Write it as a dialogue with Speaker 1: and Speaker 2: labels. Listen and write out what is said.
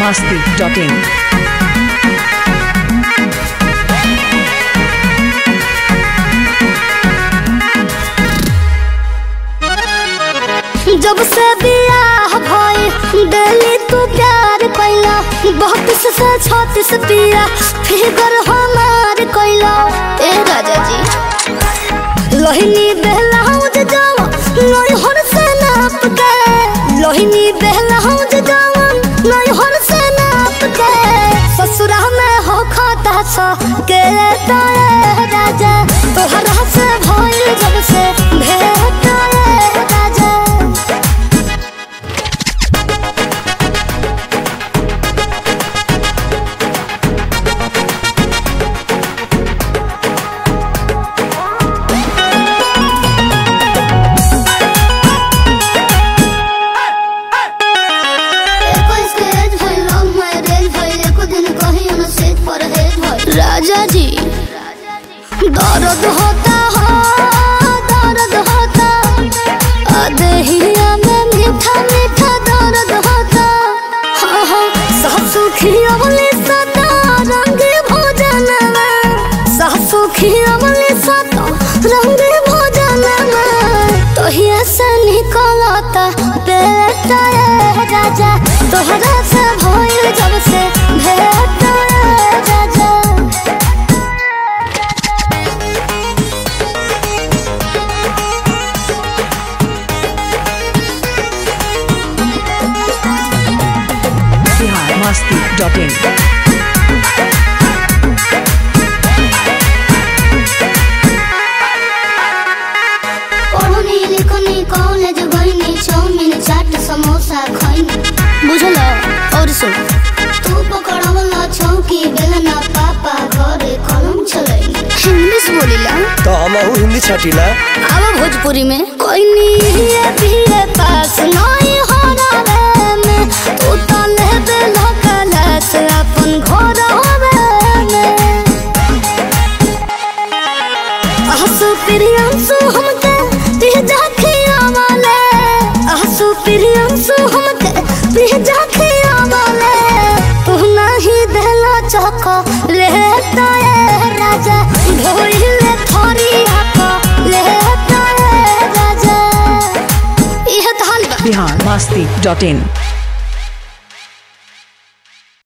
Speaker 1: masti.in.
Speaker 2: जब से बियाह भइल डेली तू प्यार कैला बत्तीस से छत्तीस पिया फिगर हमार कैला ए राजा जी लोहिनी बेलाउज जावा नैहर से नाप के लोहिनी बेलाउज जावा नैहर से नाप के ससुरा में हो खाता सा के ताए राजा तोहरा से भइल जब से भेट आए राजा राजा जी दर्द होता हो दर्द होता अदहिया में मीठा मीठा दर्द होता हाँ हाँ सासु खियवले सदा रंग भोजन में सासु खियवले सदा रंग भोजन में तोहिया से निकलता पेट ए राजा तोहरा से भइल जब से भेट ए राजा
Speaker 1: Bihar masti.in.
Speaker 2: पढ़नी लिखनी कॉलेज गईनी चाउमीन चाट समोसा खईनी बुझल और सुन तू पकड़वला चौकी बेलना पापा घरे कलम चलई इंग्लिश बोलिला
Speaker 3: तो हमहू हिंदी छटिला
Speaker 2: अब भोजपुरी में कोई नहीं है पीरे पास नहीं हो रहा में तू तो लेबे लकलस अपन घर होवे में आसु प्रियंसु हमके पिजा खियावले आसु प्रियंसु हमके पिजा खियावले तू नहीं देला चको लेता ए राजा ढोइले थोरी आको लेता ए राजा इह तो हाल बा
Speaker 1: Bihar masti.in.